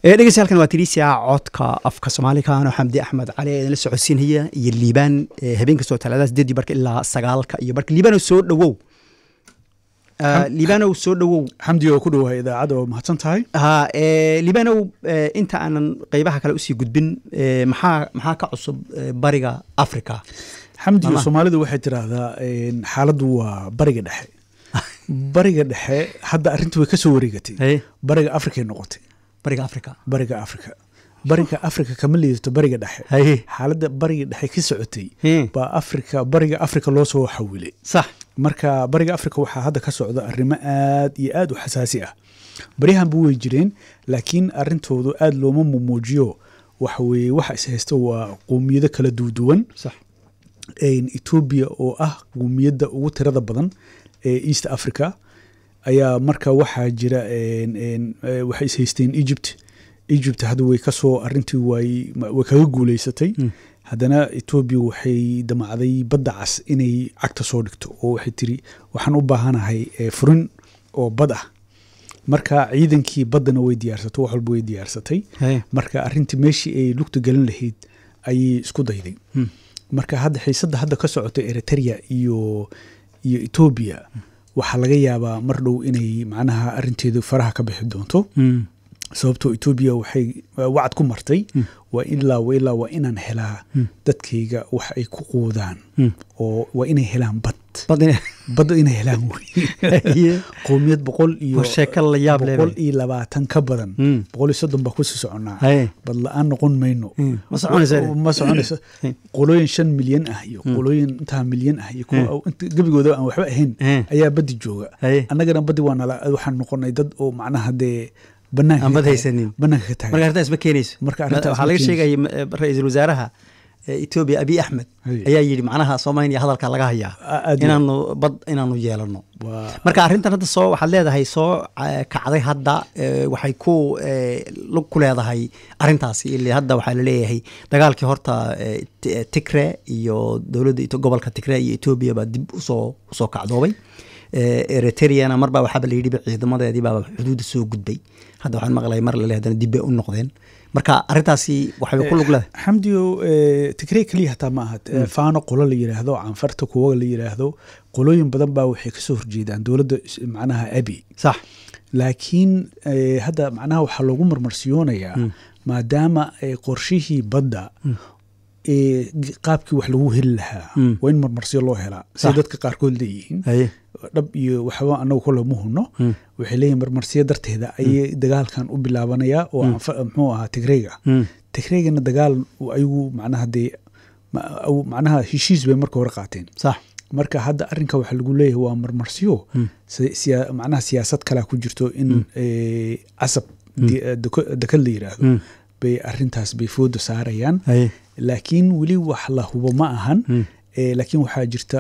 dhegeystayaal waa tirisia codka afka soomaalikan oo xamdi axmed cali ee la socodsiinaya iyo liibaan habeen kastoo talaadada sideedii barka ilaa sagaalka iyo barka liibanow soo dhowow liibanow soo dhowow xamdi oo ku dhowahay idaacadda oo mahadsan tahay ha liibanow inta aanan qeybaha kale usii gudbin maxaa maxaa ka cusub bariga africa xamdi soomaalidu waxay tiraahdaa xaaladdu waa bariga dhexe bariga dhexe hadda arrintii way ka soo wareegatay bariga afrikay noqotay bariga africa bariga africa bariga africa kama liidato bariga dhexe xaaladda bariga dhexe ka socotay baa africa bariga africa loo soo xawilay sax marka bariga africa waxaa hadda ka socda arrimo aad iyo aad u xasaasi ah baryahanba way jireen laakiin arrintoodu aad looma mumuujiyo waxa weeye waxa is haysta waa qowmiyado kala duwduwan etoobiya oo ah qowmiyadda ugu tirada badan ee east africa ayaa marka waxaa jira waxay is haysteen egypt egypt hadda way kasoo arintii way kaga guuleysatay haddana etoobiya waxay damacday badda cas inay cagta soo dhigto oo waxay tiri waxaan u baahanahay furin oo bad ah marka ciidankii baddana way diyaarsatay wax walba way diyaarsatay marka arintii meeshii ay lugta gelin lahayd ayay isku dayday marka hadda xiisadda hadda ka socota eritrea iyo iyo etoobiya waxaa laga yaabaa mar dhow inay macnaha arinteedu faraha ka bixi doonto sababtoo etoobiya waxay wacad ku martay waa ilaa ilaa waa inaan helaa dadkayga wax ay ku quudaan oo waa inay helaan bad bad inay helaan wey qowmiyad boqol iyo boqol iyo labaatan ka badan boqol iyo soddon baa kusii soconaa bad la-aan noqon mayno ma soconayso qolooyin shan milyan ah iyo qolooyin intaa milyan ah iyo gebigooda aan waxba ahayn ayaa badi jooga annagana badi waa nala waxaan noqonay dad oo macnaha dee bad haysanin banaanka ka marka arrintaas ma keenayso waxaa laga sheegaya ra-iisul wasaaraha etoobiya abiy axmed ayaa yidhi macnaha soomaaliya hadalka laga hayaa inaanu bad inaanu yeelano marka arrintan hadda soo waxaad leedahay soo kacday hadda waxay ku lug ku leedahay arrintaasi ili hadda waxaa laleeyahay dagaalkii horta tigre iyo dowladda gobolka tigre iyo etoobiya baa dib usoo usoo kacdoobay eritreana marbaa waxaaba la yidhi ciidamadeedii baaba xuduudda soo gudbay hadda waxaan maqlay mar lale haddana dib bay u noqdeen marka arrintaasi waxay ku lug leedahay xamdiyo tigrey keliya hataa ma aha faano qolo la yidhaahdo canfarta kuwa la yidhaahdo qolooyin badan baa waxay kasoo horjeedaan dowladda macnaha abi sax laakiin hadda macnaha waxaa loogu marmarsiyoonayaa maadaama qorshihii badda qaabkii wax lagu heli lahaa waa in marmarsiyo loo helaa siday dadka qaarkood leeyihiin dhab iyo waxba anagu kole ma huno waxay leeyihin marmarsiyo darteeda ayay dagaalkan u bilaabanayaa oo muxuu ahaa tigreyga tigreygana dagaal ayagu macnaha dee macnaha heshiis bay marka hore qaateen sax marka hadda arrinka waxaa lagu leeyahay waa marmarsiyo macnaha siyaasad kalea ku jirto in casab dekad la yidhaahdo bay arintaas bay fooda saarayaan laakiin weli wax la hubo ma ahan laakiin waxaa jirta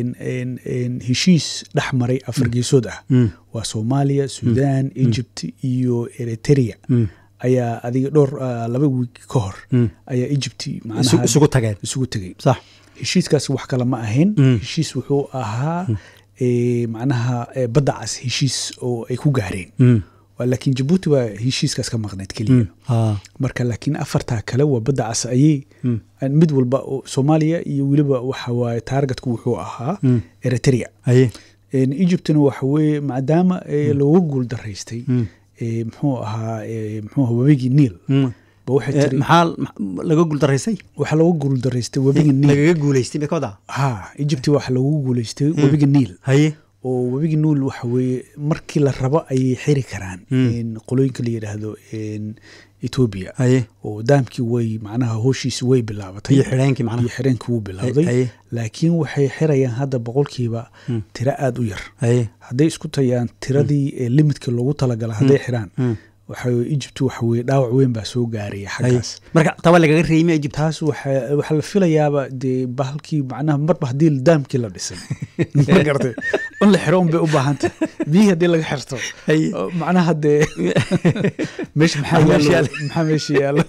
heshiis dhex maray afar geesood ah waa soomaaliya sudan egypt iyo eritrea ayaa adiga dhowr laba wiig ka hor ayaa egypt isugu tageen isugu tegey sax heshiiskaasi wax kale ma ahayn heshiis wuxuu ahaa macnaha badda cas heshiis oo ay ku gaareen laakiin jabuuti waa heshiiskaas ka maqneyd keliya marka laakiin afartaa kale waa badda cas ayay mid walba soomaaliya iyo weliba waxa waaye taargetka wuxuu ahaa eritrea egyptna waxa weye maadaama looga guul daraystay muxuu ahaa muxuu ahaa webigii niil maxaa laga guuldaraysay waxaa looga guuldaraystay webiga niil lagaga guuleystay mikoda ha egypt waxaa loogu guuleystay webiga niil haye oo webiga nuul waxa weeye markii la rabo ayay xiri karaan qolooyinka la yidhaahdo etoobiya oo daamkii way macnaha hooshiisi way bilaabatay iyo xireenkii macnaha iyo xireenkii wuu bilowday laakiin waxay xirayaan hadda boqolkiiba tiro aada u yar hadday isku tayaan tiradii limidka loogu talagala hadday xiraan waxa egypt waxa weye dhaawac weyn baa soo gaaraya xaggaas marka taba lagaga reeyma egypt taas waxaa la filayaaba dee bahalkii macnaha marba haddii daamkii la dhisay ma gartay in la xiro un bay u baahantay biyihii haddii laga xirto macnaha dee meesha maxaa yaalo maxaa meesha yaalo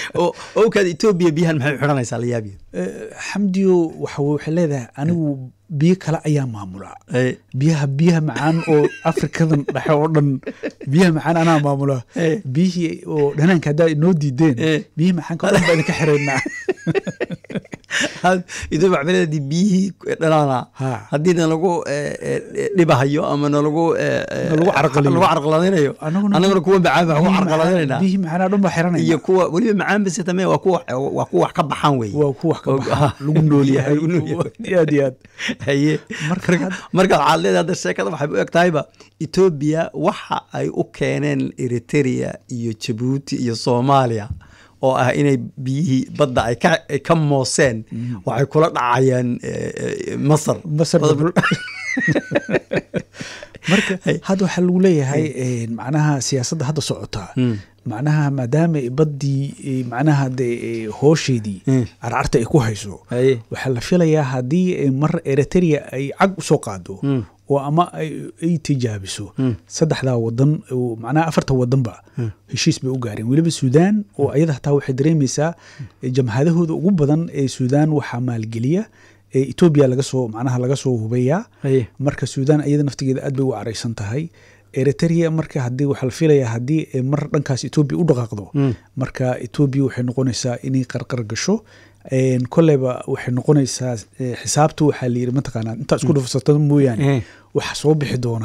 owkaad etoobiya biyahan maxay xidhanaysaa la yaabiya xamdiyo waxa waxay leedahay anigu biyo kale ayaa maamula biyaha biyaha macaan oo afrikadan dhexe oo dhan biyaha macaan anaa maamula biyihii oo dhanaanka haddaa inoo diideen biyihii macaanka o dhan baa idinka xiraynaa idoo macmiladii biyihii dhanaana haddii nalagu dhibahayo ama nalagu nalagu carqaladaynayo annaguna kuwa macaan baa ku carqaladaynayna biyihii macaanaa dhan baa xiranayna iyo kuwa weliba macaan bise tame waa kuwa waa kuwa wax ka baxaan wey waa kuwa wax ka baxaan lagu nool yahay aad iyo aad haye markaad waxaad leedahay hadda sheekada waxay u eg tahayba etoobiya waxa ay u keeneen eritrea iyo jabuuti iyo soomaaliya oo ah inay biyihii badda ay ka mooseen waxay kula dhacayaan masar marka hadda waxaa lagu leeyahay macnaha siyaasadda hadda socotaa macnaha maadaama baddii macnaha de hoosheedii carcarta ay ku hayso waxaa la filayaa haddii mar eritrea ay cag usoo qaado oo ama ay tijaabiso saddexdaa wadan macnaha afarta wadanba heshiis bay u gaareen weliba suudaan oo ayada hataa waxay dareemaysaa jamhadahooda ugu badan ee suudaan waxaa maalgeliya etoobiya laga soo macnaha laga soo hubeeyaa marka suudaan iyada naftigeeda aad bay u caraysan tahay eritrea marka haddii waxaa la filayaa haddii mar dhankaas etoobiya u dhaqaaqdo marka etoobiya waxay noqonaysaa inay qarqar gasho koleyba waxay noqonaysaa xisaabta waxaa la yiri mataqaanaa intaa isku dhufsato mooyaane waxa soo bixi doona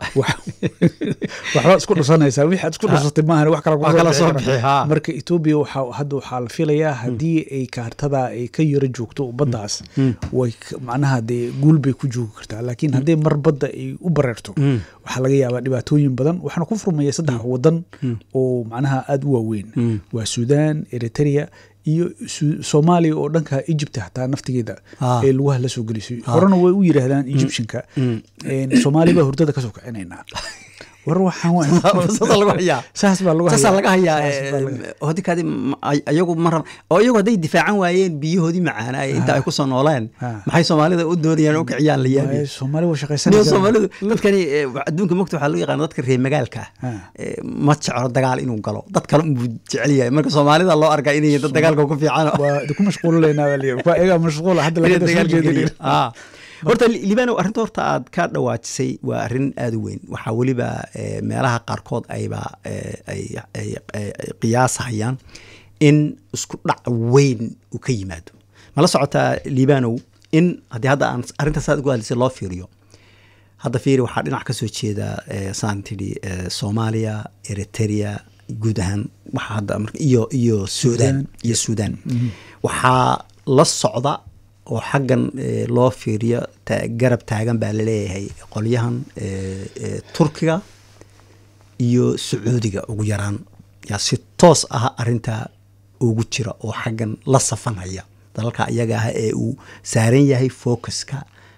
waxbaa isku dhusanaysaa wixii aad isku dhusatay maahan wax kala soo bixi marka etoobiya waxaa hadda waxaa la filayaa haddii ay kaartada ay ka yaro joogto baddaas way macnaha dee guul bay ku joogi kartaa laakiin haddii mar badda ay u bareerto waxaa laga yaabaa dhibaatooyin badan waxaana ku furmaya saddex wadan oo macnaha aada u waaweyn waa suudaan eritrea iyo soomaaliya oo dhanka egypt hataa naftigeeda ee lugaha la soo gelisay horena way u yiraahdaan egyptianka soomaaliya baa hurdada kasoo kicinaynaa war waxaansaas laga hayaa hodikaadi ayagu mar oo iyagu hadday difaacan waayeen biyahoodii macaana inta ay kusoo nooleen maxay soomaalida u doonayaan u kiciyaan la yaabi soomaali waa shaqaysanaysaa soomaalidu dadkani adduunka mogta waxaa loo yaqaana dadka reer magaalka ma jeclo dagaal inuu galo dad kale unbuu jecel yahay marka soomaalida loo arkaa inay dad dagaalka ku fiican waa ku mashquulilaynaa baa liyi waa iyagaa mashquula hadda laga soo jeedin horta libano arrinta horta aad ka dhawaajisay waa arrin aada u weyn waxaa weliba meelaha qaarkood ayba ay qiyaasahayaan in isku dhac weyn uu ka yimaado mala socotaa libanow in haddii hadda aan arrintaas aad ugu hadlisay loo fiiriyo hadda fiiri waxaa dhinac ka soo jeeda saan tidhi soomaaliya eritrea guud ahaan waxaa hadda iyo iyo suudaan iyo suudaan waxaa la socda oo xaggan loo fiiriyo garab taagan baa laleeyahay qolyahan turkiga iyo sacuudiga ugu yaraan yaa si toos ah arintaa ugu jira oo xaggan la safanhaya dalalka iyaga ah ee uu saaran yahay focuska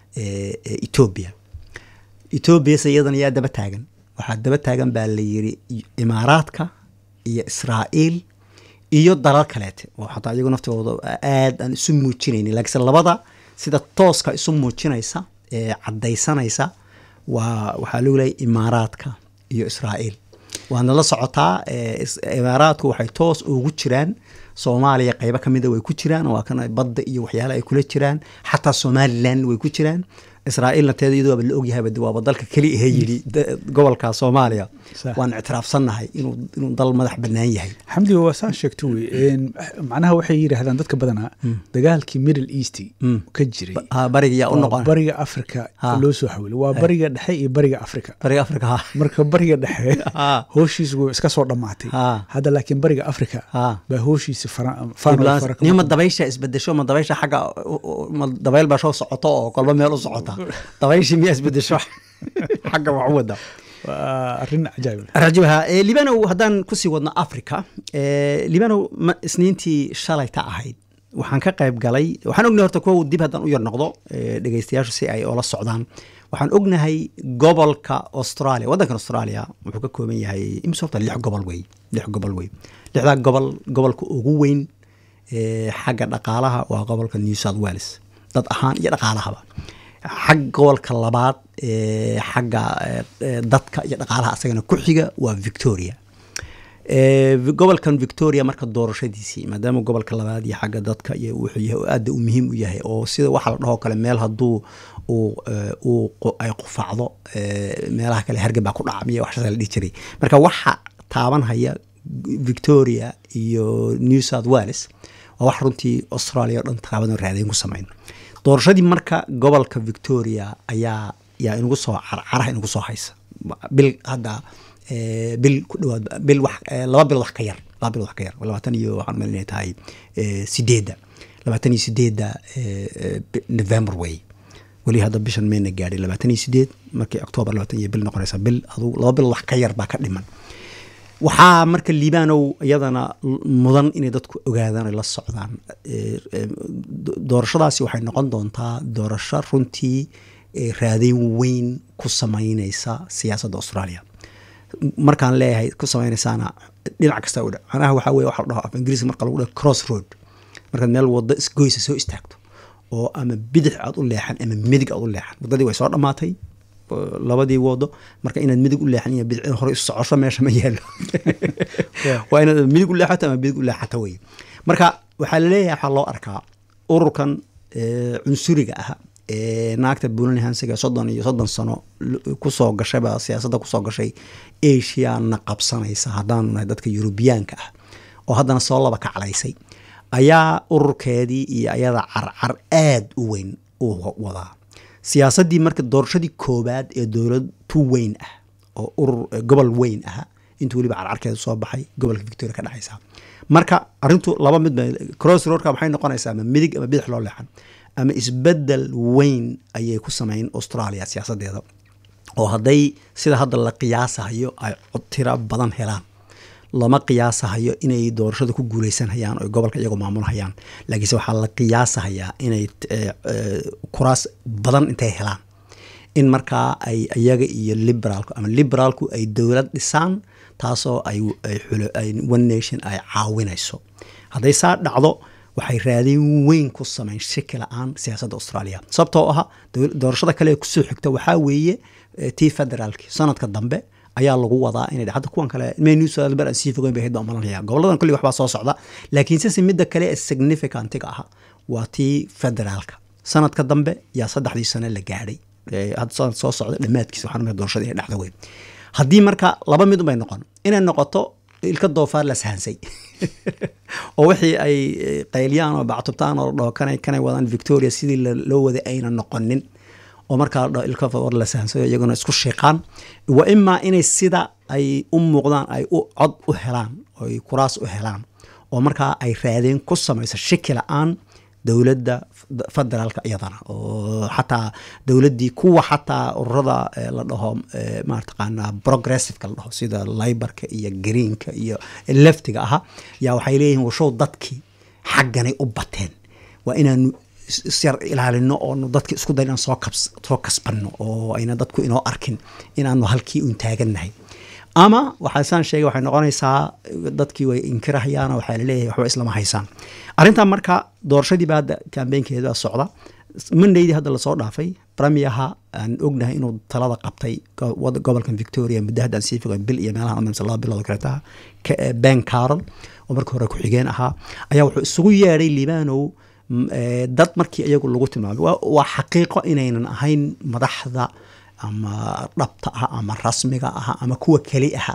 etoobiya etoobiyase iyadana yaa daba taagan waxaa daba taagan baa la yiri imaaraadka iyo israa'iil iyo dalal kaleete oo xataa iyagu naftigooda aad aan isu muujinaynin laakiinse labada sida tooska isu muujinaysa ee caddaysanaysa waa waxaa lagu leeyahy imaaraadka iyo israa'iil waadna la socotaa imaaraadku waxay toos ugu jiraan soomaaliya qeybo ka mida way ku jiraan waa kan badda iyo waxyaala ay kula jiraan xataa somalilan way ku jiraan israa'iilna teeda iyadoo la ogyahayba waaba dalka keli ahe yidhi gobolka soomaaliya waan ictiraafsannahay inuu inuu dal madax bannaan yahay xamdiga waa saa sheegto wey macnaha waxay yidhaahdaan dadka badanaa dagaalkii middle east ka jiray bariga yaa u noqon bariga africa loo soo xawilay waa bariga dhexe iyo bariga africa bariga africa marka bariga dhexe hooshiisu iska soo dhammaatay hadda laakiin bariga africa baa hooshiisi nima dabaysha isbedesho ma dabaysha xagga ma dabayl baa soo socoto oo kolba meel u socota dabayshii miyaa isbedesho xagga wax u wada arrin cajaa'ib rajibaha libanow haddaan kusii wadno africa libanow isniintii shalayta ahayd waxaan ka qayb galay waxaan ognahay horta kuwa dib haddaan u yar noqdo dhegeystayaashu si ay oola socdaan waxaan ognahay gobolka australia waddankan australia wuxuu ka kooban yahay imise horta lix gobol wey lix gobol wey lixdaa gobol gobolka ugu weyn xagga dhaqaalaha waa gobolka new south wales dad ahaan iyo dhaqaalahaba xag gobolka labaad xagga dadka iyo dhaqaalaha asagana ku xiga waa victoria gobolkan victoria marka doorashadiisii maadaama gobolka labaad iyo xagga dadka iyo wuxuu yahay oo aada u muhiim u yahay oo sida waxa la dhahoo kale meel hadduu ay qufacdo meelaha kale hargab baa ku dhaca miya waxshaasa la dhihi jiray marka waxa taabanhaya victoria iyo new south wales waa wax runtii australia o dhan taabadan raadayn ku sameyn doorashadii marka gobolka victoria ayaa yaa inugu soo caraha inugu soo haysa bil hadda bil ku dhawaad bil wax laba bilood wax ka yar laba bilood wax ka yar labaatan iyo waxaan meel inay tahay sideedda labaatan iyo sideedda november way weli hadda bishan mayna gaadhay labaatan iyo sideed markii octoobar labaatan iyo bil noqonaysa bil aduu laba bilood wax ka yar baa ka dhiman waxaa marka liibanow iyadana mudan inay dadku ogaadaan ay la socdaan doorashadaasi waxay noqon doontaa doorasho runtii raadeyn weyn ku sameyneysa siyaasadda australia markaan leeyahay ku sameyneysaana dhinac kasta u dha macnaha waxaa weye waxa la dhaho af ingiriiska marka lagu dhaho cross road markaad meel waddo isgoysa soo istaagto oo ama bidix aad u leexan ama midig aad u leexan waddadii way soo dhammaatay labadii wado marka inaad midig u leexan iyo bidc hore socosho meesha ma yaalo waa inaad midig u leexato ama bidig u leexato wey marka waxaa laleeyahay waxaa loo arkaa ururkan cunsuriga ah ee naagta buulan hansiga soddon iyo soddon sano kusoo gashayba siyaasadda kusoo gashay asiana qabsanaysa haddaanu nahay dadka yurubiyaanka ah oo haddana soo laba kaclaysay ayaa ururkeedii iyo ayada carcar aada u weyn u wadaa siyaasaddii marka doorashadii koobaad ee dowlad tu weyn ah oo urur gobol weyn ah intuu weliba carcarkeeda soo baxay gobolka victoria ka dhexaysa marka arintu laba mid cross roadka maxay noqonaysaa ama midig ama bidix loo leexan ama isbedel weyn ayay ku sameyn australia siyaasadeeda oo hadday sida hadda la qiyaasahayo ay tiro badan helaan lama qiyaasahayo inay doorashada ku guuleysanhayaan oo gobolka iyagoo maamulhayaan laakiinse waxaa la qiyaasahayaa inay kuraas badan intay helaan in markaa ay iyaga iyo liberaalku ama liberaalku ay dowlad dhisaan taasoo ay one nation ay caawinayso hadday saa dhacdo waxay raadin weyn ku sameyn shaki la-aan siyaasadda australia sababtoo aha doorashada kale ee kusoo xigta waxaa weeye tii federaalki sanadka dambe ayaa lagu wadaa inay hadda kuwan kale menewsber aan sii fogeyn bay hayd baan malanaya goboladan kulli waxbaa soo socda laakiin sise midda kale ee significantiga aha waa tii federaalka sanadka dambe yaa saddexdii sano la gaadhay hadda sanad soo socda dhammaadkiisa waxaan umaya doorashadii inay dhacda weyn haddii marka laba mid unbay noqon inay noqoto ilka doofaar la sahansay oo wixii ay qayliyaan oo bactubtaan oo dhaho kanay kanay wadaan victoria sidii loo waday ayna noqonin oo markaa la ilka war la sahansayo iyaguna isku shiiqaan wa imaa inay sida ay u muuqdaan ay u cod u helaan oo ay kuraas u helaan oo markaa ay raadeen ku samayso shaki la-aan dowladda federaalka iyadana oo xataa dowladdii kuwa xataa ururada la dhaho marataqaanaa progressiveka la dhaho sida libarka iyo greenka iyo leftiga aha yaa waxay leeyihiin washow dadkii xagganay u bateen waa inaanu isyar ilaalino oonu dadki isku day inaan soo kabs soo kasbanno oo ayna dadku inoo arkin inaanu halkii uun taagannahay ama waxaa saan sheegay waxay noqonaysaa dadkii way inkirahayaan waxaa laleeyahay waxba islama haysaan arrintan marka doorashadiiba hadda kambeynkeeda socda mondaydii hadda lasoo dhaafay premierha aan ognahay inuu talada qabtay gobolkan victoria muddo haddaan sii fogeyn bil iyo meelaha amamsa laba bilood kaleetaha ben carol oo markii hore ku-xigeen ahaa ayaa wuxuu isugu yeedhay libanow dad markii iyagu lagu tilmaamay waa xaqiiqo inaynan ahayn madaxda ama dhabta ah ama rasmiga ah ama kuwa keli ah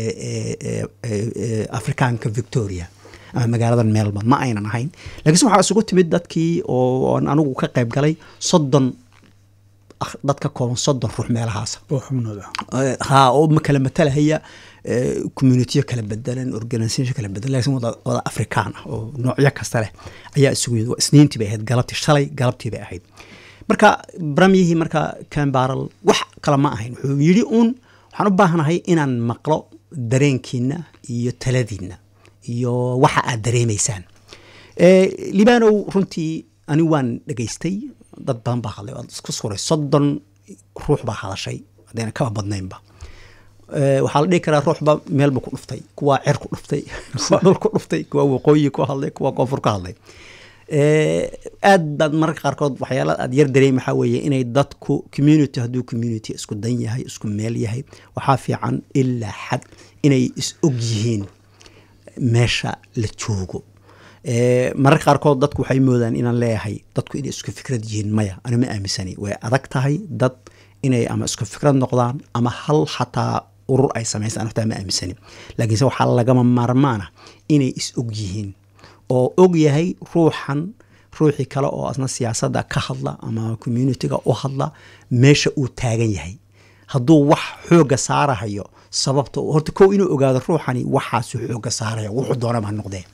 ee afrikaanka victoria ama magaaladan melbourne ma aynan ahayn lakiinse waxaa isugu timid dadkii oo anigu ka qayb galay soddon dadka kooban soddon ruux meelahaas ha oo kala matalahaya communitiyo kala bedelan organisation kala bedelan laakiin wada afrikaan ah oo noocyo kasta leh ayaa isugu yimid isniintii bay ahayd galabtii shalay galabtii bay ahayd marka bramyihii marka cambaral wax kale ma ahayn wuxuu yidhi uun waxaan u baahanahay inaan maqlo dareenkiina iyo taladiina iyo waxa aad dareemaysaan libanow runtii ani waan dhegaystay dad badan baa hadlay waad isku suray soddon ruux baa hadashay haddayna kaba badnaynba waxaa la dhihi karaa ruuxba meelba ku dhuftay kuwaa cer ku dhuftay kuwaa dhul ku dhuftay kuwaa waqooyi ku hadlay kuwaa koonfur ka hadlay aad baad mararka qaarkood waxyaala aad yar dareem waxaa weeye inay dadku community hadduu community isku dan yahay isku meel yahay waxaa fiican ilaa xad inay is og yihiin meesha la joogo mararka qaarkood dadku waxay moodaan inaan leeyahay dadku inay isku fikrad yihiin maya ana ma aaminsani way adag tahay dad inay ama isku fikrad noqdaan ama hal xataa urur ay samaystaan hortaa ma aaminsani laakiinse waxaa lagama maarmaana inay is og yihiin oo og yahay ruuxan ruuxii kale oo asna siyaasadda ka hadla ama communitiga u hadla meesha uu taagan yahay hadduu wax xooga saarahayo sababta horta kow inuu ogaado ruuxani waxaasuu xooga saaraya wuxuu doonaba ha noqdee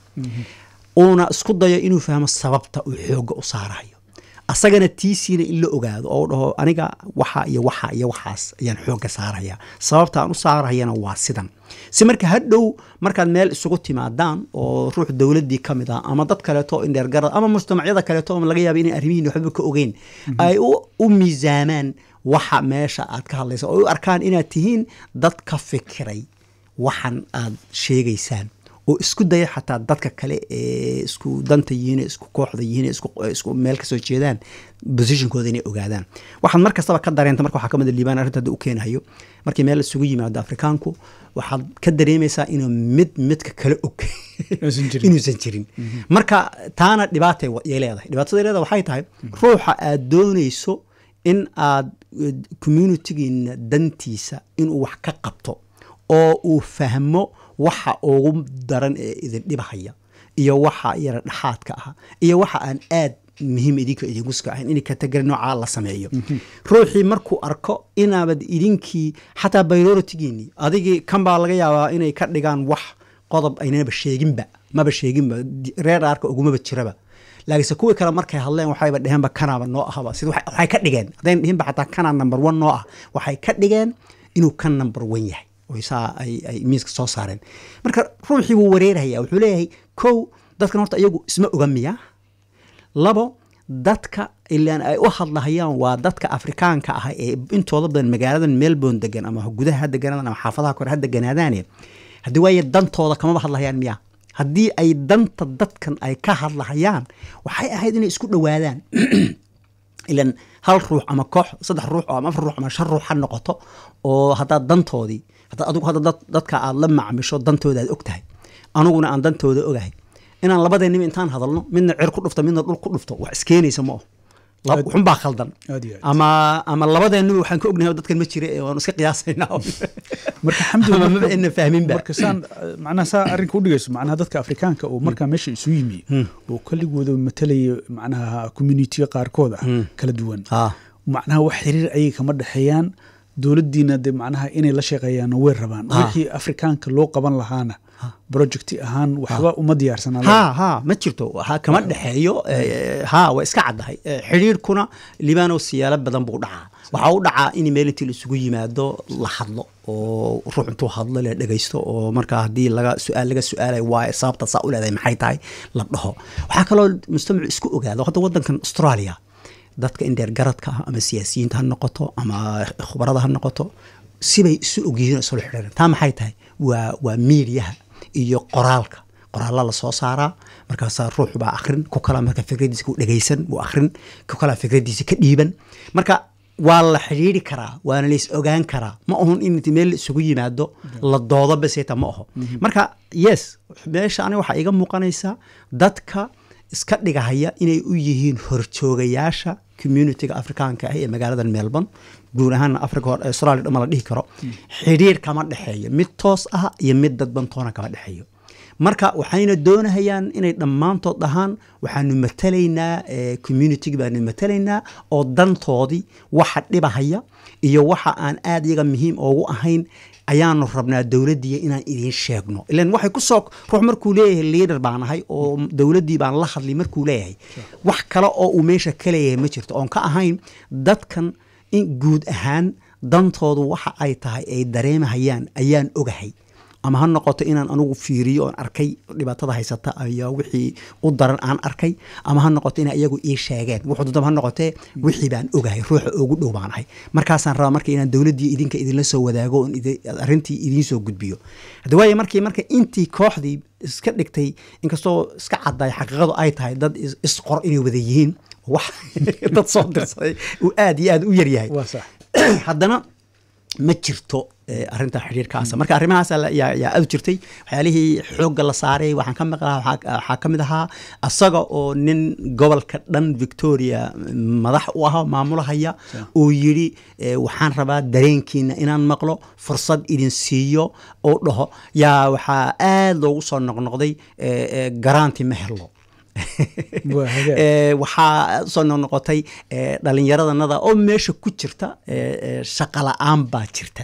uuna isku dayo inuu fahmo sababta uu xooga u saarahayo asagana tiisiina in la ogaado oo dhaho aniga waxa iyo waxa iyo waxaas ayaan xooga saaraya sababta aan u saarahayana waa sidan si marka hadhow markaad meel isugu timaadaan oo ruux dowladdii ka mid ah ama dad kaleeto indheergarad ama mujtamacyada kaleeto oo laga yaaba inay arrimihiin waxba ka ogeyn ay u miisaamaan waxa meesha aad ka hadlaysa oo u arkaan inaad tihiin dad ka fikiray waxan aad sheegaysaan oo isku daya xataa dadka kale ee isku danta yihiin isku kooxda yihiin isku meel kasoo jeedaan positionkooda inay ogaadaan waxaad mar kastaba ka dareenta marka waxaa ka mid liibaan arrinta hadda u keenayo markii meel isugu yimaado afrikaanku waxaad ka dareemaysaa inuu mid midka kale og inuusan jirin marka taana dhibaatay leedahay dhibaatada leedahay waxay tahay ruuxa aad doonayso in aad communitigiina dantiisa inuu wax ka qabto oo uu fahmo waxa ugu daran ee idin dhibahaya iyo waxa yara dhexaadka ah iyo waxa aan aad muhiim idinka idinkuska ahayn in kategori noocaa la sameeyo ruuxii markuu arko inaabad idinkii xataa bioritigiinii adigii kan baa laga yaabaa inay ka dhigaan wax qodob aynaba sheeginba maba sheeginba reer aarka ugumaba jiraba laakiinse kuwii kale markay hadleen waxayba dheheenba kanaaba noo ahaba sida waxay ka dhigeen haddayn dhihinba xataa kanaa number one noo ah waxay ka dhigeen inuu kan number one yahay saa ay miiska soo saareen marka ruuxii wuu wareerhaya wuxuu leeyahay kow dadkan horta iyagu isma oga miya labo dadka ilaan ay u hadlahayaan waa dadka afrikaanka ah ee intooda badan magaaladan melbourne degan ama gudaha ha deganaadaan ama xaafadaha kore ha deganaadaane haddii waaye dantooda kamaba hadlahayaan miya haddii ay danta dadkan ay ka hadlahayaan waxay ahayd inay isku dhowaadaan ilan hal ruux ama koox saddex ruux ama afar ruux ama shan ruux ha noqoto oo haddaad dantoodii haddaad adigu hadda dadka aad la macmisho dantooda aad og tahay aniguna aan dantooda ogahay inaan labadeenniba intaan hadalno midna cer ku dhufto midna dhul ku dhufto wax iskeenaysa ma aho xunbaa khaldan ama ama labadeenniba waxaan ka ognahay dadkan ma jira waanu iska qiyaasaynaa marka xamdumaba ina fahminba marka saan macnaha saa arrinka u dhigayso macnaha dadka afrikaanka oo markaa meesha isu yimi oo kaligooda matalaya macnaha communitiga qaarkood ah kala duwan macnaha wax xiriir ayay kama dhexeeyaan dowladdiina de macnaha inay la shaqeeyaanna way rabaan wixii afrikaanka loo qaban lahaana projecti ahaan waxba uma diyaarsanaa ha ha ma jirto ha kama dhexeeyo ha waa iska caddahay xidhiirkuna libaano siyaalo badan buu dhacaa waxaa u dhacaa in meel intii la isugu yimaado la hadlo oo ruux intuu hadlo la dhegaysto oo markaa haddii laga su-aal laga su-aalay waaye sababta saa u leedahay maxay tahay la dhaho waxaa kaloo mujtamacu isku ogaado hadda waddankan australia dadka indheer garadka ah ama siyaasiyiinta ha noqoto ama khubarada ha noqoto sibay isu ogyihiin isula xidhiiran taa maxay tahay waa waa miidiyaha iyo qoraalka qoraalla la soo saaraa markaasaa ruux baa akrin ku kala marka fikradiisa ku dhegaysan wuu akrin ku kala fikradiisa ka dhiiban marka waa la xidhiiri karaa waana la is ogaan karaa ma ahun in meel isugu yimaado la doodo baseta ma aho marka yes meesha aniga waxaa iga muuqanaysaa dadka iska dhigahaya inay u yihiin horjoogayaasha communitiga afrikaanka ah ee magaalada melbourne guud ahaan africa hore australia dhama la dhihi karo xidhiir kama dhexeeyo mid toos ah iyo mid dadbantoona kama dhexeeyo marka waxayna doonahayaan inay dhammaantood dhahaan waxaanu matalaynaa communitigi baanu matalaynaa oo dantoodii waxa dhibahaya iyo waxa aan aad iyaga muhiim oogu ahayn ayaanu rabnaa dowladdiiya inaan idiin sheegno ilan waxay ku soo ruux markuu leeyahay liader baan ahay oo dowladdii baan la hadlay markuu leeyahay wax kale oo uu meesha ka leeyahay ma jirto oon ka ahayn dadkan in guud ahaan dantoodu waxa ay tahay ay dareemahayaan ayaan ogahay ama ha noqoto inaan anugu fiiriyo oon arkay dhibaatada haysata ayaa wixii u daran aan arkay ama ha noqoto ina iyagu ii sheegeen wuxuu dudaba ha noqotee wixii baan ogahay ruuxa ugu dhow baan ahay markaasaan rabaa marka inaan dowladdii idinka idinla soo wadaago oon arrintii idiin soo gudbiyo hadda waaye markii marka intii kooxdii iska dhigtay inkastoo iska cadday xaqiiqadu ay tahay dad isqor inay wada yihiin wax dad soo dirsaday uu aad iyo aad u yaryahay haddana ma jirto arrinta xidhiirkaasa marka arrimahaas yaa aad jirtay waxyaalihii xoogga la saaray waxaan ka maqlaa waxaa ka mid ahaa asaga oo nin gobolka dhan victoria madax u ahaa maamulahaya uu yidhi waxaan rabaa dareenkiina inaan maqlo fursad idin siiyo oo dhaho yaa waxaa aad loogu soo noqnoqday garanti ma helo waxaa soo noqnoqotay dhallinyaradanada oo meesha ku jirta shaqa la-aan baa jirta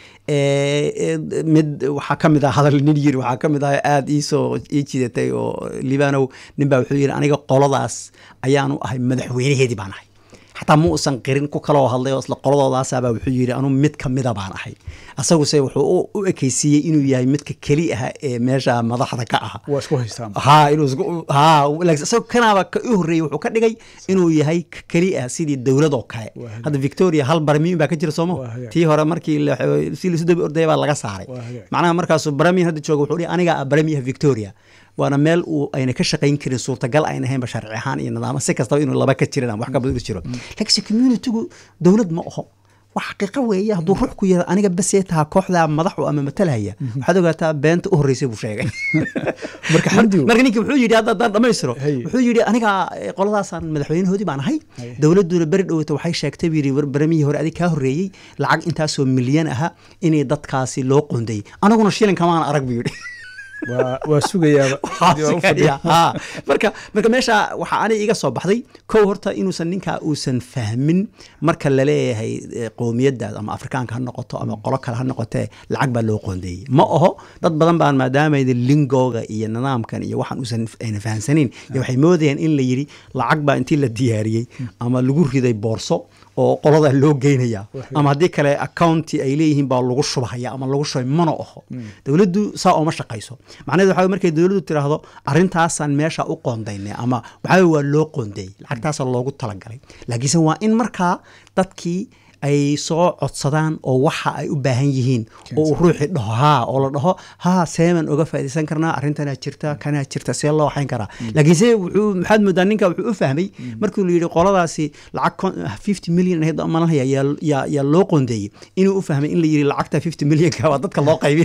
mid waxaa ka mid ah hadal nin yiri waxaa ka mid ah aada iisoo ii jidatay oo libanow nin baa wuxuu yidhi aniga qoladaas ayaanu ahay madaxweynaheedii baan ahay xataa ma uusan qirin ku kaloo hadlay oo isla qoladoodaasabaa wuxuu yidhi anuu mid ka mida baan ahay asaguse wuxuu u ekeysiiyey inuu yahay midka keli ah ee meesha madaxda ka ah waa isku haystaan ha inuu ha isagoo kanaaba ka u horreeyey wuxuu ka dhigay inuu yahay keli ah sidii dowladoo kale hadda victoria hal baramiin baa ka jira sooma tii hore markii si lisu dabi ordaya baa laga saaray macnaha markaasuu baramiin hadda jooga wuxuu dhihi aniga baramiyaha victoria waana meel uu ayna ka shaqayn karin suurtagal ayna ahaynba sharci ahaan iyo nidaamo si kastaba inuu laba ka jirin wax ka badan jiro laakiinse communitygu dowlad ma aho wax xaqiiqo weeye hadduu ruux ku yara aniga basee taha kooxdaa madaxu ama matalhaya waxaad ogaataa beenta u horreysay buu sheegay marka xamdi marka ninki wuxuu yidhi haddaan dhammaystiro wuxuu yidhi aniga qoladaasaan madaxweynahoodii baan ahay dowladduna beri dhowata waxay sheegtay buu yidhi baramihii hore adig kaa horreeyey lacag intaasoo milyan aha inay dadkaasi loo qondayey anaguna shilin kamaan arag buu yidhi waa sugayaa marka marka meesha waxaa ani iga soo baxday kow horta inuusan ninkaa uusan fahmin marka laleeyahay qowmiyadaas ama afrikaanka ha noqoto ama qolo kale ha noqotee lacag baa loo qoondeeyey ma aho dad badan baan maadaamayda lingooga iyo nidaamkan iyo waxaan uusan ayna fahamsanayn iyo waxay moodayaan in la yidhi lacag baa intii la diyaariyey ama lagu riday boorso oo qoladaa loo geynaya ama haddii kale accounti ay leeyihiin baa lagu shubahaya ama lagu shubay mana aho dowladdu saa ooma shaqayso macnaheed waxa markay dowladdu tiraahdo arrintaasaan meesha u qoondaynay ama waxaa waa loo qoondeeyey lacagtaasa loogu talagalay laakiinse waa in markaa dadkii ay soo codsadaan oo waxa ay u baahan yihiin oo uu ruuxii dhaho haa oo la dhaho haa seeman oga faaidaysan karnaa arrintanaa jirta kanaa jirta see loo waxayn karaa laakiinse wuxuu maxaad moodaa ninka wuxuu u fahmay markuu la yidhi qoladaasi lacag fifty million ahayd malanhaya yaa yaa loo qoondeeyey inuu u fahmay in la yidhi lacagta fifty millionka waa dadka loo qaybin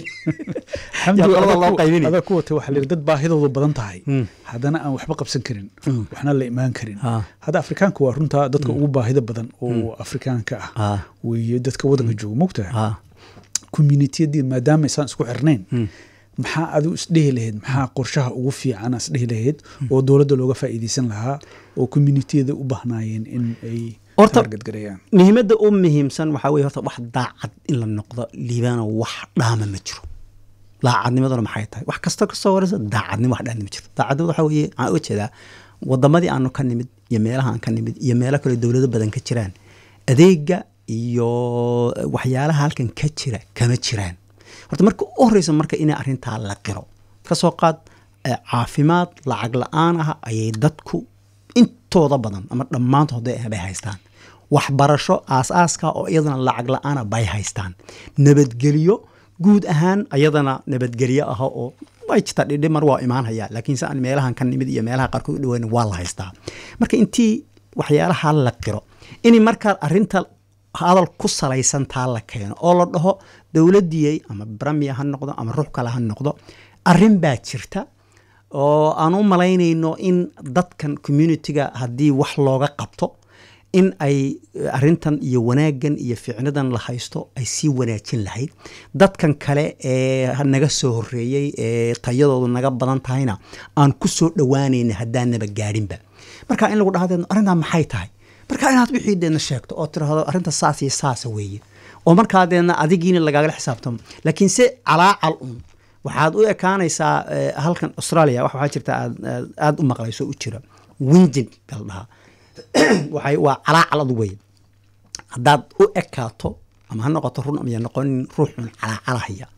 loo qaybin adaa ku watay waxaa la yidhi dad baahidoodu badan tahay haddana aan waxba qabsan karin waxna la imaan karin hadda afrikaanka waa runtaa dadka ugu baahida badan oo afrikaanka ah weye dadka wadanka jooga mogtaha communitiyadii maadaama isaan isku xirnayn maxaa adigu isdhehi lahayd maxaa qorshaha ugu fiican isdhehi lahayd oo dowladda looga faa'iideysan lahaa oo communitiyada u bahnaayeen in ay hortaargadgareeyaan muhiimadda u muhiimsan waxaa weye horta wax daacad in la noqdo liibaana wax dhaama ma jiro daacadnimaduna maxay tahay wax kasta kasoo waraysa daacadnimo wax dhaama ma jiro daacadnimada waxaa weeye waxaan uga jeedaa wadamadii aanu ka nimid iyo meelaha aan ka nimid iyo meelo kale dowlado badan ka jiraan adeega iyo waxyaalaha halkan ka jira kama jiraan horta marka u horeysa marka inay arrintaa la qiro kasoo qaad caafimaad lacag la-aan ah ayay dadku intooda badan ama dhammaantood bay haystaan waxbarasho aas-aaska oo iyadana lacag la-aana bay haystaan nabadgelyo guud ahaan ayadana nabadgelyo ah oo way jirtaa dhidhi mar waa imaanhaya laakiinse aan meelahan ka nimid iyo meelaha qaarkood u dhaweyn waa la haystaa marka intii waxyaalaha la qiro inay markaa arrinta hadal ku salaysan taa la keeno oo la dhaho dowladdiiyey ama bramiya ha noqdo ama ruux kale ha noqdo arrin baa jirta oo aan u malaynayno in dadkan communitiga haddii wax looga qabto in ay arrintan iyo wanaaggan iyo ficnadan la haysto ay sii wanaajin lahayd dadkan kale ee naga soo horreeyey ee tayadoodu naga badan tahayna aan ku soo dhowaanayna haddaanaba gaadhinba marka in lagu dhahdeedno arrintaa maxay tahay marka inaad wixii deedna sheegto oo tiraahdo arrinta saas iyo saasa weeye oo markaa deedna adigiina lagaagala xisaabtamo laakiin se calaacal un waxaad u ekaanaysaa halkan australia wax waxaa jirta aad aada u maqlayso u jira winjin baa la dhahaa waxay waa calaacal adu weye haddaad u ekaato ama ha noqoto run ama ya noqonin ruuxun calaacalahaya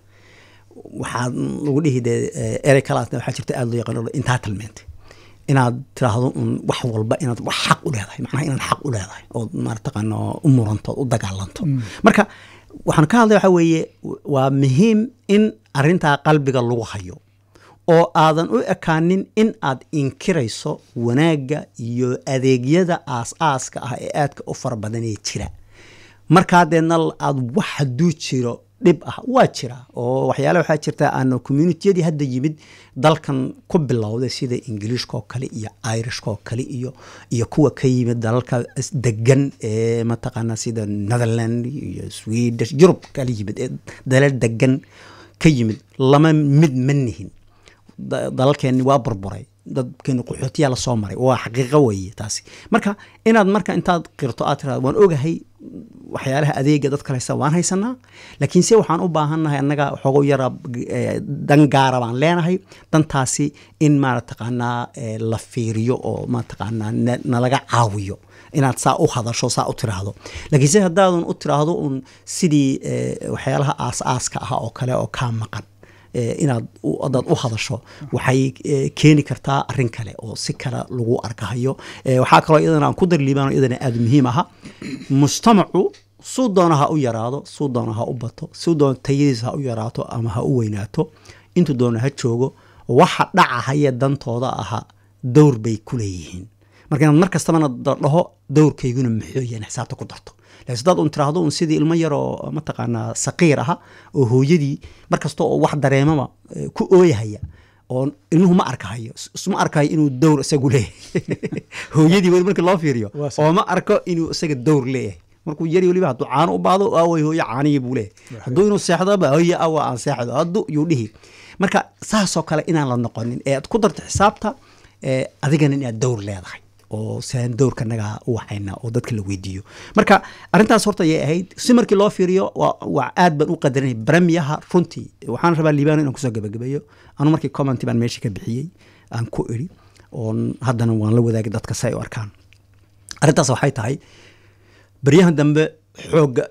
waxaad lagu dhihi dee erey kalaasna waxaa jirta aada loo yaqaan entitlement inaad tiraahdo un wax walba inaad wax xaq u leedahay macnaha inaad xaq u leedahay ood marataqaano u muranto ood u dagaalanto marka waxaan ka hadlay waxaa weeye waa muhiim in arrintaa qalbiga lagu hayo oo aadan u ekaanin in aad inkirayso wanaagga iyo adeegyada aas-aaska ah ee aadka u fara badanee jira markaa deedna aad wax hadduu jiro dhib ah waa jira oo waxyaale waxaa jirta aan communitiyadii hadda yimid dalkan ku bilowday sida ingiliishkaoo kale iyo irishkaoo kale iyo iyo kuwa ka yimid dalalka degan ee mataqaana sida netherland iyo swedish yurub kala yimid ee dalal degan ka yimid lama mid ma nihin dalalkeenni waa burburay dadkeenu qaxootiyaa lasoo maray waa xaqiiqo weeye taasi marka inaad marka intaad qirto aad tiraado waan ogahay waxyaalaha adeega dadka haysta waan haysanaa laakiin se waxaan u baahannahay annaga waxoogo yara dan gaara baan leenahay dantaasi in marataqaanaa la fiiriyo oo mataqaanaa nalaga caawiyo inaad saa u hadasho saa u tiraahdo laakiin se haddaadan u tiraahdo un sidii waxyaalaha aas-aaska ah oo kale oo kaa maqan inaad adaad u hadasho waxay keeni kartaa arin kale oo si kale lagu arkahayo waxaa kaloo iyadana aan ku darliibaan iyadana aada muhiim aha mujtamacu suu doona ha u yaraado suu doona ha u bato suu doona tayadiisa ha u yaraato ama ha u weynaato intuu doona ha joogo waxa dhacahaya dantooda aha dowr bay ku leeyihiin marka inaad mar kastabana dhaho dowrkayguna maxooyan xisaabta ku darto lakiin hadaad un tiraahdo un sidii ilmo yaroo mataqaanaa saqiir aha oo hooyadii mar kasta oo wax dareemaba ku ooyahaya oo ilmuhu ma arkahayo isma arkahayo inuu dowr isagu leeyahay hooyadii weli markii loo fiiriyo oo ma arko inuu isaga dowr leeyahay markuu yari weliba hadduu caano u baado aaway hooyo caanihii buu leeyahay hadduu inuu seexdoba hooye awa aan seexdo haddu yuu dhihi marka saasoo kale inaan la noqonin ee aad ku darto xisaabta adigana inaad dowr leedahay oo saan dowrka naga u waxayna oo dadka la weydiiyo marka arrintaas horta ayay ahayd si markii loo fiiriyo waa aad baan u qadarinay bremiyaha runtii waxaan rabaa liibano inaan kusoo gabagabeeyo anu markii commenty baan meesha ka bixiyey aan ku iri oon haddana waan la wadaagay dadka si ay u arkaan arrintaas waxay tahay baryahan dambe xooga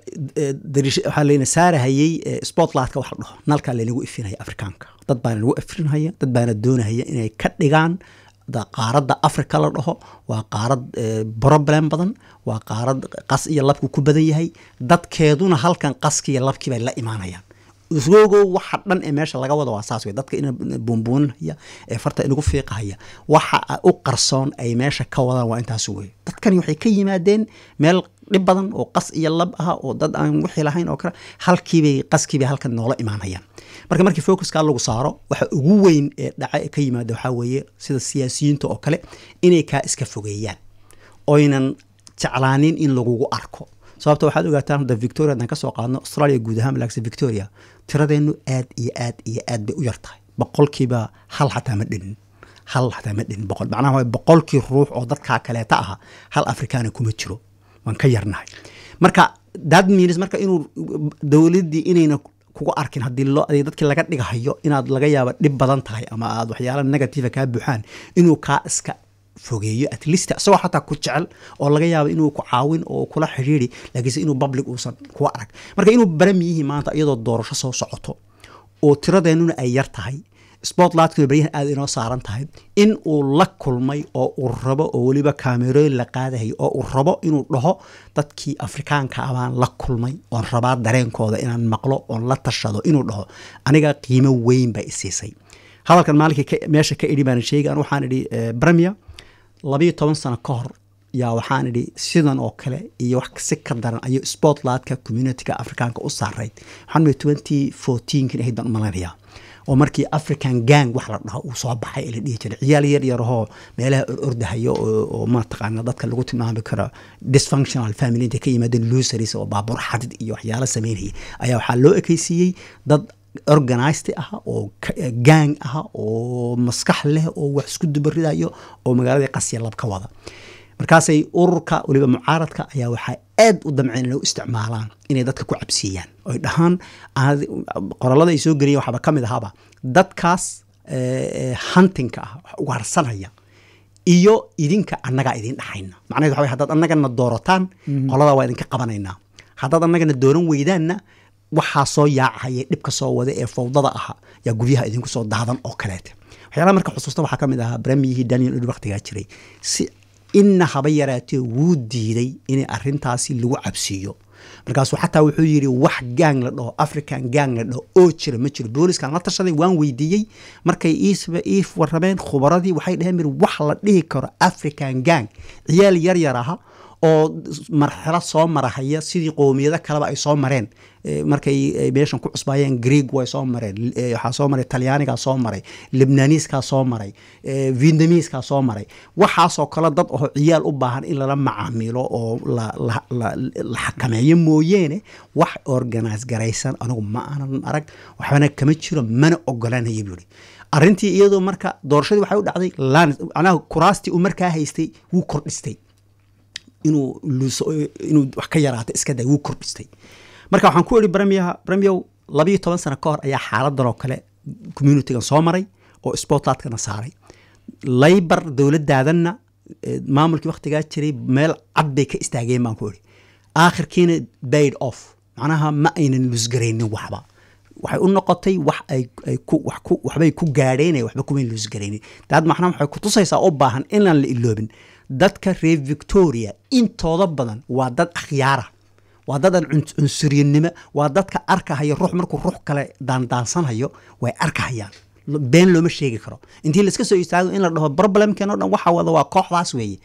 waxaa layna saarahayey spotlightka wax la dhaho nalkaa laynagu ifinaya afrikaanka dad baana nagu ifinhaya dad baana doonahaya inay ka dhigaan qaaradda africa la dhaho waa qaarad problem badan waa qaarad qas iyo labku ku badan yahay dadkeeduna halkan qaski iyo labkii bay la imaanayaan isgogo waxa dhan ee meesha laga wada waa saas wey dadka ina buunbuuninhaya ee farta inagu fiiqahaya waxa u qarsoon ay meesha ka wadaan waa intaas wey dadkani waxay ka yimaadeen meel dhib badan oo qas iyo lab ah oo dad aan wixii lahayn oo kale halkiibay qaskiibay halkan noola imaanayaan marka markii focuska lagu saaro waxa ugu weyn ee dhaca ka yimaada waxaa weeye sida siyaasiyiinta oo kale inay kaa iska fogeeyaan oynan jeclaanin in lagugu arko sababta waxaad ogaataan hadda victoria haddaan kasoo qaadno australia guud ahaan malaagsa victoria tiradeennu aad iyo aad iyo aad bay u yar tahay boqolkiiba hal xataa ma dhinin hal xataa ma dhinin boqol macnaha waa boqolkii ruux oo dadkaa kaleeta aha hal afrikaana kuma jiro waan ka yarnahay marka that means marka inuu dowladdii inayna kugu arkin haddii loo adeeg dadkii laga dhigahayo inaad laga yaaba dhib badan tahay ama aad waxyaala negativa kaa buuxaan inuu kaa iska fogeeyo at least isagoo xataa ku jecel oo laga yaabo inuu ku caawin oo kula xidhiiri laakiinse inuu public uusan kuwa arag marka inuu baramiyihii maanta iyadoo doorasho soo socoto oo tiradeennuna ay yar tahay spotlightkuna baryahan aada inoo saaran tahay in uu la kulmay oo uu rabo oo weliba kaamerooyin la qaadahayo oo uu rabo inuu dhaho dadkii afrikaanka abaan la kulmay oon rabaa dareenkooda inaan maqlo oon la tashado inuu dhaho aniga qiimo weyn bay isiisay hadalkan maalinkii meesha ka idhi baan sheegi an waxaan idhi bremia labayo toban sano ka hor yaa waxaan idhi sidan oo kale iyo wax si ka daran ayuu spotlightka communityga afrikaanka u saarayd waxaan twenty fourteenkin ahayd baan u malaynayaa oo markii african gang wax la dhaho uu soo baxay ee la dhihi jiray ciyaal yar yarahoo meelaha orordahayo oo mataqaana dadka lagu tilmaami karo dysfunctional family intay ka yimaadeen lusaris oo baabuur xadid iyo waxyaalo sameynaya ayaa waxaa loo ekeysiiyey dad organized ah oo gang ah oo maskax leh oo wax isku dubaridayo oo magaalada qasya lab ka wada markaasay ururka weliba mucaaradka ayaa waxaa aad u damceen inay u isticmaalaan inay dadka ku cabsiiyaan oy dhahaan qorallada ay soo geliyeen waxaaba ka mid ahaaba dadkaas huntingka ah wax ugaarsanaya iyo idinka annagaa idin dhaxayna macnaheed waxa way haddaad annagana doorataan qoladaa waa idinka qabanaynaa haddaad annagana dooran weydaanna waxaa soo yaacahaya dhibka soo wada ee fawdada aha yaa guryaha idinku soo daadan oo kaleete waxyaalaha marka xusuusta waxaa ka mid ahaa bremiyihii daniel ed waktigaa jiray si inna haba yaraatee wuu diiday in arintaasi lagu cabsiiyo markaasuu xataa wuxuu yidhi wax gang la dhaho african gang la dhaho oo jira ma jiro booliskaan la tashaday waan weydiiyey markay ii warrameen khubaradii waxay dhaheen mir wax la dhihi karo african gang ciyaal yar yar aha oo marxalad soo marahaya sidii qowmiyado kaleba ay soo mareen markay meeshan ku cusbaayeen greeg way soo mareen waxaa soo maray talyaanigaa soo maray libnaniiskaa soo maray vietnamiiskaa soo maray waxaasoo kale dad oo ciyaal u baahan in lala macaamilo oo la xakameeyo mooyeene wax organise garaysan anigu ma aanan arag waxbana kama jiro mana ogolanaya buuri arrintii iyadoo marka doorashadii waxay u dhacday manaha kuraastii uu markaa haystay wuu kordhistay inuu inuu wax ka yaraato iska day wuu kordhistay marka waxaan ku iri bremiyaha bremiyow labayo toban sano ka hor ayaa xaaladan oo kale communitygan soo maray oo sportlatkana saaray laybar dowladaadanna maamulkii waktigaa jiray meel cad bay ka istaageen baan ku iri aakhirkiina baid off macnaha ma aynan lusgaraynin waxba waxay u noqotay wax ay waxbay ku gaadheen waxba kuma lusgaraynin daad macnaha waxay kutusaysaa u baahan inaan la iloobin dadka reer victoria intooda badan waa dad akhyaara waa dad aan cunsuriyannimo waa dadka arkahaya ruux markuu ruux kale daandaansanhayo way arkahayaan been looma sheegi karo intii laiska soo istaago in la dhaho problemkeen o dhan waxa wada waa kooxdaas weeye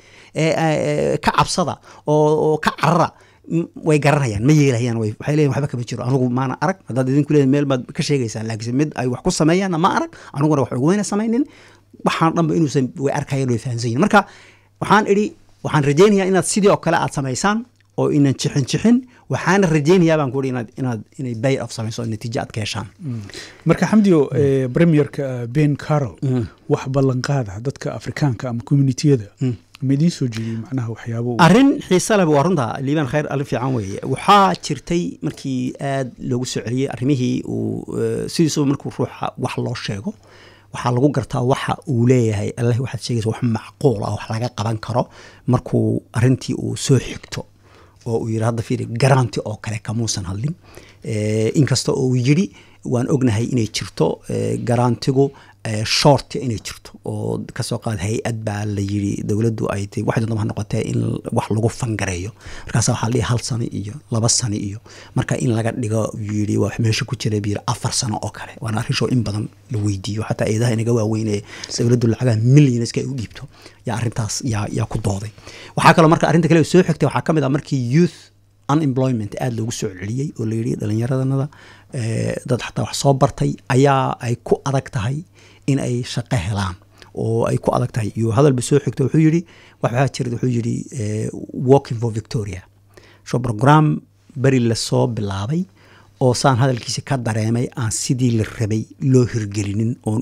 ka cabsada oo ka carara way garanayaan ma yeelahayaan waxay leeyihin waxba kama jiro anigu maana arag haddaad idinku leeyihin meel baad ka sheegaysaan laakiinse mid ay wax ku sameeyaanna ma arag aniguna wax ugumana samaynin waxaan dhanba inuusan way arkayaan way fahansan yihin marka waxaan idhi waxaan rajaynayaa inaad sidii oo kale aad samaysaan oo inan jixin jixin waxaana rajaynayaa baan kuhi inaad inaad inay bay of samayso oo natiijo aad ka heshaan marka xamdiyo premierka ben carol wax ballanqaada dadka afrikaanka ama communitiyada ma idiin soo jeediyey macnaha waxyaabo arrin xiise leh waa runta liibaan khayr arrin fiican weeye waxaa jirtay markii aad loogu soo celiyey arrimihii uu sidiisuba markuu ruuxa wax loo sheego waxaa lagu gartaa waxa uu leeyahay allah waxaad sheegaysa wax macquul ah wax laga qaban karo markuu arrintii uu soo xigto oo uu yidhi hadda fiiri garanti oo kale kamuusan hadlin inkasta oo uu yidhi waan ognahay inay jirto garantigu short inay jirto oo kasoo qaad hay-ad baa la yiri dowladdu ay tay waxay doonta ha noqotee in wax lagu fangareeyo markaasa waxaa la dhihi hal sano iyo laba sano iyo marka in laga dhigo yidhi waa meesha ku jira biyiri afar sano oo kale waana arrinshoo in badan la weydiiyo xataa eedaha inaga waaweynee dowladdu lacagaha millionska ay u dhiibto yaa arrintaas yaa yaa ku dooday waxaa kaloo marka arrinta kale soo xigtay waxaa ka mid ah markii youth unemployment aada loogu soo celiyey oo la yidhi dhallinyaradanada dad xataa wax soo bartay ayaa ay ku adag tahay in ay shaqo helaan oo ay ku adag tahay iyo hadalba soo xigto wuxuu yidhi waxaa jira wuxuu yidhi walking for victoria so program beri lasoo bilaabay oo saan hadalkiisa ka dareemay aan sidii la rabay loo hirgelinin oon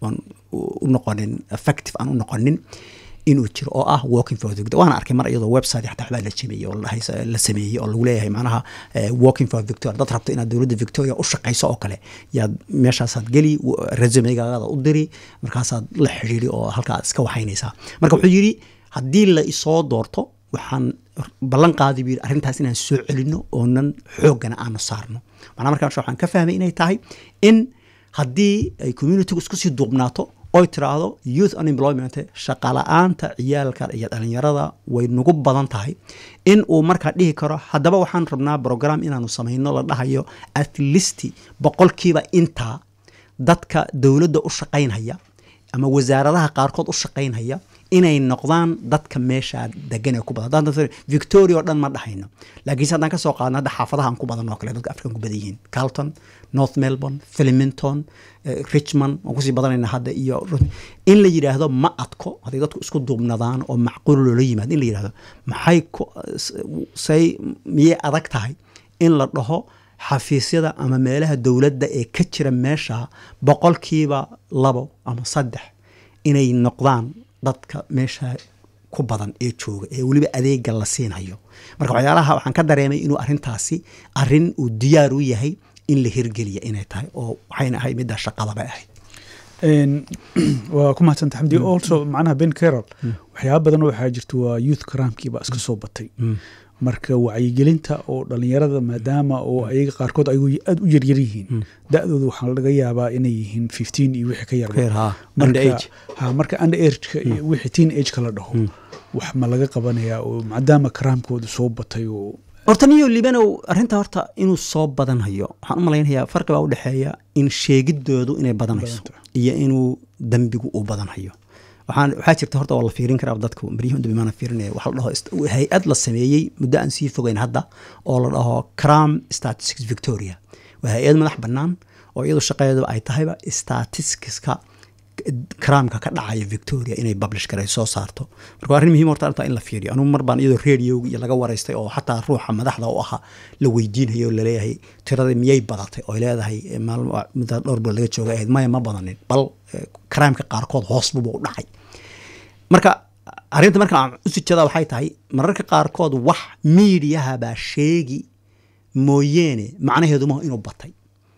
u noqonin effective aan u noqonin inuu jiro oo ah walking for victoria waana arkay mar iyadoo website xataa waxbaa la jimiyey oo la sameeyey oo lagu leeyahay macnaha walking for victoria dad rabto inaad dowladda victoria u shaqayso oo kale yaad meeshaasaad geli resumegaada u diri markaasaad la xidhiiri oo halka aad iska waxaynaysaa marka wuxuu yidhi haddii la isoo doorto waxaan ballan qaadi buu yidhi arrintaas inaan soo celino oonan xooggana aanu saarno macnaa markaa waxaan ka fahmay inay tahay in haddii ay communitygu isku sii duubnaato oy tiraahdo youth unemployment shaqala-aanta ciyaalka iyo dhalinyarada way nagu badan tahay in uu markaa dhihi karo haddaba waxaan rabnaa brogram inaanu samayno la dhahayo at least boqolkiiba intaa dadka dowladda u shaqaynhaya ama wasaaradaha qaarkood u shaqaynhaya inay noqdaan dadka meesha degan ee ku badan victoria oo dhan ma dhahayno laakiinse haddaan ka soo qaadno hadda xaafadaha aan ku badan oo kale dadka afrikan ku badan yihiin carlton north melbourne filiminton richmond waan kusii badanayna hadda iyo in la yidhaahdo ma adko hadday dadku isku duubnadaan oo macquul loola yimaado in la yidhahdo maxay say miyay adag tahay in la dhaho xafiisyada ama meelaha dowladda ee ka jira meesha boqolkiiba labo ama saddex inay noqdaan dadka meesha ku badan ee jooga ee weliba adeega la siinhayo marka waxyaalaha waxaan ka dareemay inuu arrintaasi arrin uu diyaar u yahay in la hirgeliya inay tahay oo waxayna ahayd middaa shaqadaba ahayd waa ku mahadsanta xamdi also macnaha ben carol waxyaaba badan waxaa jirta waa youth cramkiiba iska soo batay marka wacyigelinta oo dhalinyarada maadaama oo ayaga qaarkood ay aada u yaryar yihiin da-dooda waxaa laga yaabaa inay yihiin fifteen iyo wixii ka yarha marka under ageka iyo wixii teen ageka la dhaho wax ma laga qabanayaa oo maadaama karaamkooda soo batay oo horta niyo libanow arrinta horta inuu soo badanhayo waxaan u malaynayaa farqi baa u dhexeeya in sheegidoodu inay badanayso iyo inuu dembigu uu badanhayo waxaan waxaa jirta horta waa la fiirin karaa dadku baryihii dambe maana fiirinaya waxa la dhaho hay-ad la sameeyey muddo aan sii fogeyn hadda oo la dhaho cram statistics victoria waa hay-ad madax bannaan oo iyadu shaqadeedu ay tahayba statisticska cramka ka dhacaya victoria inay publish garay soo saarto marka waa arrin muhiim horta arrintaa in la fiiriyo anugu mar baan iyadoo radioga iyo laga waraystay oo xataa ruuxa madaxda u ahaa la weydiinayo oo laleeyahay tiradii miyay badatay oo leedahay maalmo mudda dhowr bilood laga jooga ahayd maya ma badanin bal crimeka qaarkood hoos buba u dhacay marka arrinta marka aan u sijada waxay tahay mararka qaarkood wax miidiyaha baa sheegi mooyeene macnaheedu maha inuu batay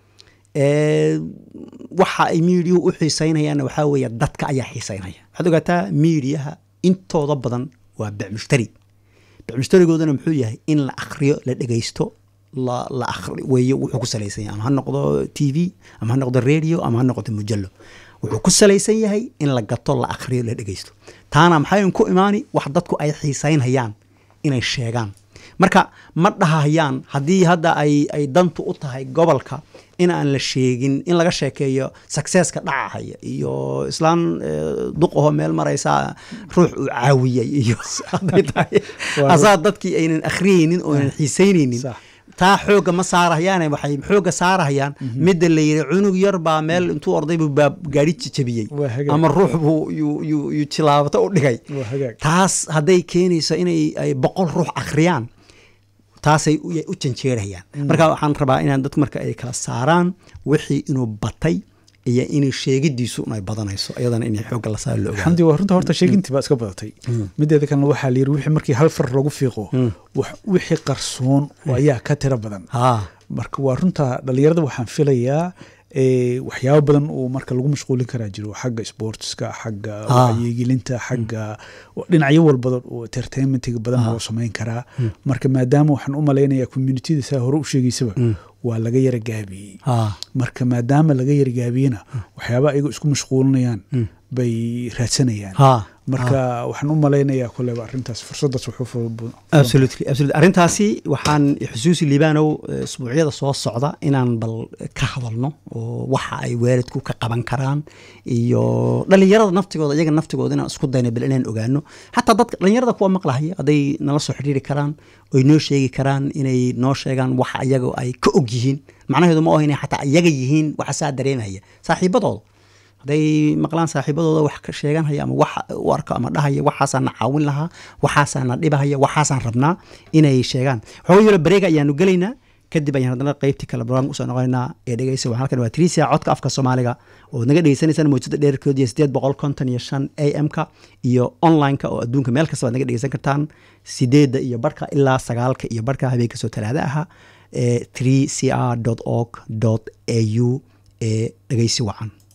waxa ay miidiyuhu u xiisaynayaanna waxaa weeye dadka ayaa xiisaynaya waxaad ogaataa miidiyaha intooda badan waa becmushtari becmushtarigoodana muxuu yahay in la akhriyo la dhegaysto la la akhri weeye wuxuu ku salaysan yahay ama ha noqdo t v ama ha noqdo radio ama ha noqdo mujallo wuxuu ku salaysan yahay in la gato la akhriyo la dhegaysto taana maxayn ku imaani wax dadku ay xiisaynayaan inay sheegaan marka ma dhahayaan haddii hadda ay ay dantu u tahay gobolka in aan la sheegin in laga sheekeeyo successka dhacahaya iyo islaan duqaho meel maraysa ruux uu caawiyey iyo hadday tahay asaa dadkii aynan akhriyeynin oo aynan xiisaynaynin taa xoogga ma saarahayaane waxay xoogga saarahayaan midda la yidhi cunug yar baa meel intuu orday buu baa gaari jabiyey ama ruux buu yuu jilaabato u dhigay taas hadday keenayso inay ay boqol ruux akhriyaan taasay u janjeerayaan marka waxaan rabaa inaan dadku marka ay kala saaraan wixii inuu batay iyo inay sheegidiisu ay badanayso iyadana inay xoogga la saaro la xamdi waa runta horta sheegintii baa iska badatay mideeda kalena waxaa la yidhi wixii markii hal far lagu fiiqo wixii qarsoon ayaa ka tiro badan marka waa runta dhalinyarada waxaan filayaa waxyaabo badan oo marka lagu mashquulin karaa jiro xagga sportska xagga wacyigelinta xagga dhinacyo walbada oo entertainmentiga badan loo samayn karaa marka maadaama waxaan u malaynayaa communitida saa hore u sheegaysaba waa laga yara gaabiyey marka maadaama laga yara gaabiyena waxyaaba ayagoo isku mashquulinayaan bay raadsanayaan marka waxaan u malaynayaa koleba arrintaas fursadaas arrintaasi waxaan xusuusi liibanow isbuucyada soo socda inaan bal ka hadalno oo waxa ay waalidku ka qaban karaan iyo dhalinyarada naftigooda iyaga naftigooda inaan isku dayno bal inaan ogaano xataa dadka dhalinyarada kuwa maqlahaya hadday nala soo xidhiiri karaan oy noo sheegi karaan inay noo sheegaan waxa iyaga ay ka og yihiin macnaheedu ma oho inay xataa iyaga yihiin waxa saa dareemaya saaxiibadooda hadday maqlaan saaxiibadooda wax ka sheeganhaya ama wax u arko ama dhahaya waxaasaan na caawin lahaa waxaasaan na dhibahaya waxaasaan rabnaa inay sheegaan waxooga yaro bareega ayaanu gelaynaa kadib ayaan haddana qeybtii kale barnaamij usoo noqonaynaa ee dhegeysa waxaan halkan waa trisia codka afka soomaaliga oo naga dhegeysanaysaan mawjada dheerkood iyo sideed boqol konton iyo shan a m-ka iyo online-ka oo adduunka meel kasta baad naga dhegeysan kartaan sideedda iyo barhka ilaa sagaalka iyo barhka habeenka soo talaada aha ee 3 c r org au ee dhegeysi wacan